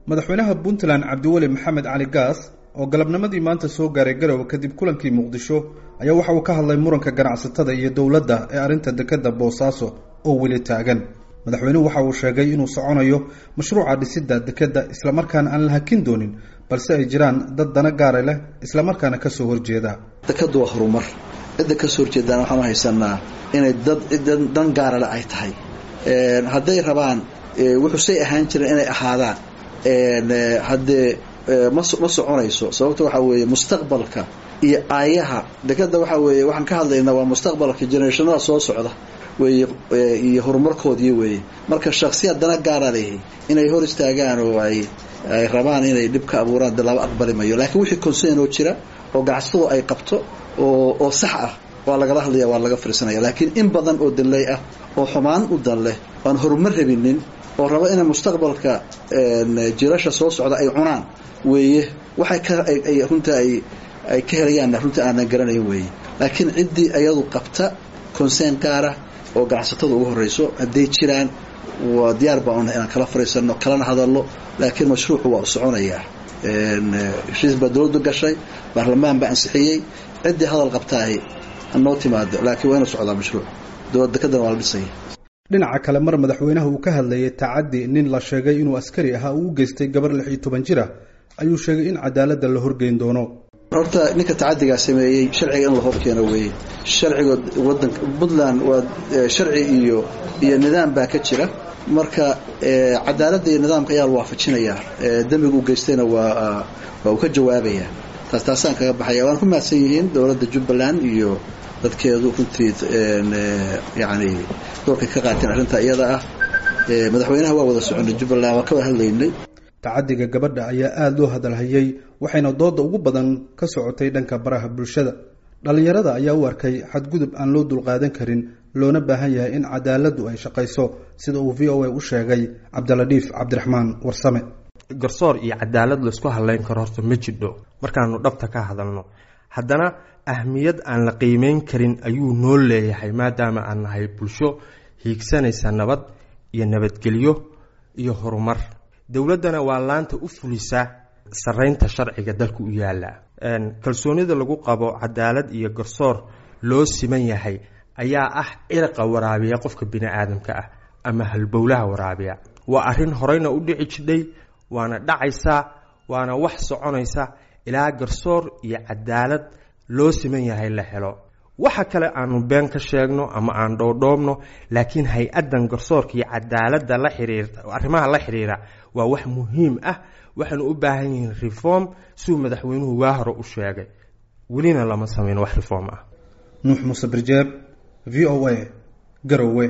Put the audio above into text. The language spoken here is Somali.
madaxweynaha puntland cabdiweli maxamed cali gaas oo galabnimadii maanta soo gaaray garowe kadib kulankii muqdisho ayaa waxa uu ka hadlay muranka ganacsatada iyo dowladda ee arrinta dekeda boosaaso oo weli taagan madaxweynuhu waxa uu sheegay inuu soconayo mashruuca dhisidda dekedda islamarkaana aan la hakin doonin balse ay jiraan dad dana gaara leh islamarkaana kasoo horjeeda dekadu waa horumar cidda kasoo horjeedaan waxaanu haysanaa inay dad dan gaarale ay tahay hadday rabaan wuxuusay ahaan jireen inay ahaadaan haddee ma soconayso sababta waxaa weeye mustaqbalka iyo aayaha dekeda waxaa weeye waxaan ka hadlaynaa waa mustaqbalka generationada soo socda weye iyo horumarkoodii weeye marka shaksiyaad dana gaara leeyahay inay hor istaagaan oo ay ay rabaan inay dhib ka abuuraan de laba aqbali mayo laakiin wixii concern oo jira oo ganacsatadu ay qabto oo oo sax ah waa lagala hadlaya waa laga fiirsanaya laakiin in badan oo danley ah oo xumaan u dan leh oan horumar rabinin oo raba inay mustaqbalka jirasha soo socda ay cunaan weeye waxay ka runta ay ay ka helayaanna runta aanan garanayn weeye laakiin ciddii ayadu qabta concern gaara oo ganacsatada ugu horreyso hadday jiraan waa diyaar baan unahay inaan kala fariisanno kalana hadalno laakiin mashruucu waa u soconayaa heshiis baa dowladdu gashay baarlamaan baa ansixiyey ciddii hadal qabtaahi hanoo timaado laakiin waa inu socdaa mashruuc dowlad dekedana waa la dhisaya dhinaca kale mar madaxweynaha uu ka hadlayay tacaddi nin la sheegay inuu askari ahaa uu u geystay gabar lix iyo toban jir ah ayuu sheegay in cadaaladda la horgeyn doono horta ninka tacadigaa sameeyey sharciga in la horkeeno weeye sharciga wadanka puntland waa sharci iyo iyo nidaam baa ka jira marka cadaaladda iyo nidaamka ayaa la waafajinayaa dembiga u geystayna waa waa uu ka jawaabayaa taas taasaan kaga baxaya waan ku mahadsan yihiin dowladda jubbaland iyo dadkeedu runtii yani doorkay ka qaateen arrinta iyada ah madaxweynaha waa wada soconay jubbaland waan ka wada hadlaynay tacaddiga gabadha ayaa aada loo hadalhayay waxayna dooda ugu badan ka socotay dhanka baraha bulshada dhallinyarada ayaa u arkay xadgudub aan loo dulqaadan karin loona baahan yahay in cadaaladdu ay shaqayso sida uu v o a u sheegay cabdiladhiif cabdiraxmaan warsame garsoor iyo cadaalad laysku hadlayn karo horta ma jidho markaanu dhabta ka hadalno haddana ahmiyad aan la qiimeyn karin ayuu noo leeyahay maadaama aan nahay bulsho hiigsanaysa nabad iyo nabadgelyo iyo horumar dowladdana waa laanta u fulisa saraynta sharciga dalka u yaala kalsoonida lagu qabo cadaalad iyo garsoor loo siman yahay ayaa ah ciraqa waraabiya qofka bini aadamka ah ama halbowlaha waraabiya waa arrin horeyna u dhici jidhay waana dhacaysaa waana wax soconaysa ilaa garsoor iyo cadaalad loo siman yahay la helo waxa kale aanu been ka sheegno ama aan dhoodhoobno laakiin hay-addan garsoorka iyo cadaaladda la xiriirta arrimaha la xiriira waa wax muhiim ah waxaanu u baahan yihiin reform siuu madaxweynuhu waa hore u sheegay welina lama samayn wax reform ah nuux muuse birjeeb v o a garowe